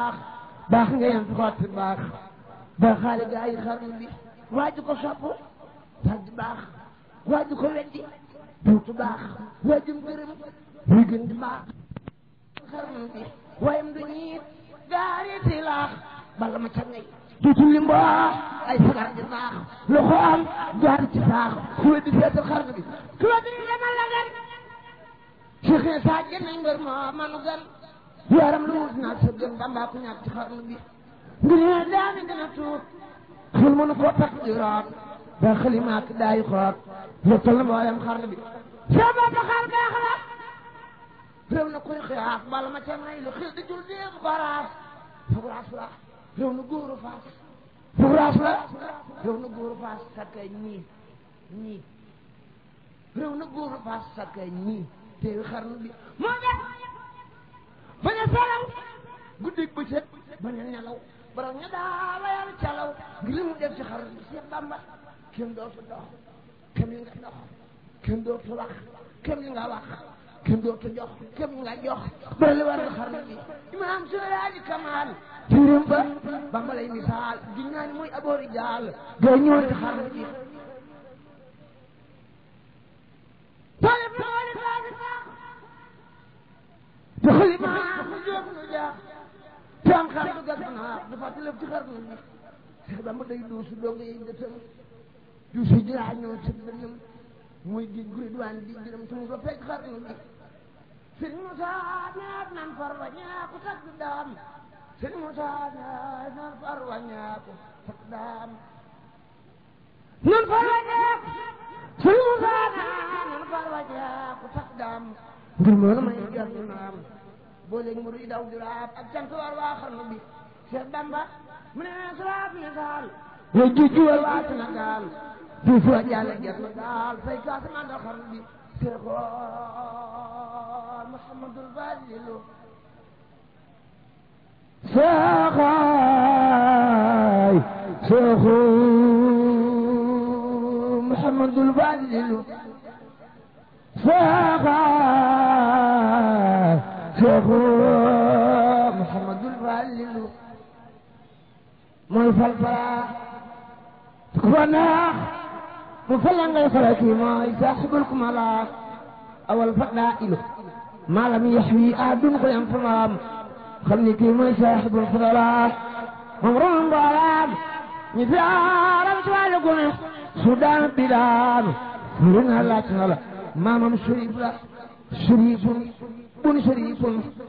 baax nga yem fi xotti baax ba xaale gaa yi xarnu bi waaju ko sopp dal di baax waaju ko weddi duutu baax waajum gërëm muy gën di baax xarnu bi wayam du ñiit gaariti laax bala ma ca ngay duutu li mbaax ay sagar di baax loxo am jaar ci saax ku weddi seetal xarnu bi ku weddi demal la gan Cheikh Issa nañ mbër moo manu gan yaram lu wut naag sa gën bambaa ku ñàkk ci xarnu bi ngir ne daami gën a tuut xel mënu koo takk di root da xalimaak daayi xoot lottal na mboolem xarnu bi sa bopp xar baax la réew na kuy xiyaaf bala ma ca may lu xil di jul déem baraas fugraas la réew na góoru faas fugraas la réew na góoru faas sakkay ñii ñii réew na góoru faas sakkay ñii teewi xarnu bi moo def bañ a salaw guddi bëccëg bañ a nelaw borom ña daa layal calaw ngir li mu def ci xarnu bi Seex Bamba kenn dootu dox kenn li nga dox kenn dootu wax kenn li nga wax kenn dootu jox kenn li nga jox bara li war na xarnu bi imaam Seydi Kamal tirim ba Bamba lay misaal gi naa ni mooy aboori jaal gay ñëwoon ci xarnu bi talib talib talib te xalima mu jóg nu jaax te am xar du gas naa du fàtte lépp ci xarnu bi Seex Bamba day duusu donga yi dëtëm duusu jiraa ñoo ci dënam muy géej gu ridwaan di jërëm te mu ba fekk xarnu bi sëñ Moussa ñaat nan far wa ñaaku takk daam sëñ Moussa ñaat nan far wa ñaaku takk daam nan far wa ñaaku sëñ Moussa ñaat nan far wa ñaaku takk daam ngir moo na may jar ñu naam booleeg mu ruy daw juraab ak cant war waa xarnu bi Cheikh Bamba mu ne saraab misaal way jujju war waa Sénégal di fo jàlle ger na daal fay kaasa mandal xarnu bi Seexoon Muhammadul Fadilu Seexaay Seexu Muhammadul Fadilu Seexaay Seexu Muhammadul Fadilu mooy fal fara ku ko neex mu fala ngay fara kii mooy saaxibul kumala awal fadailu maalam yaxwi aadun ko yam famaam xam ni kii mooy saaxibul fadala moom ron mboolaam ñi fi aaram ci wàllu gune su daan bi daanu furi na laaj na la maamam sharif la sharifun bun sharifun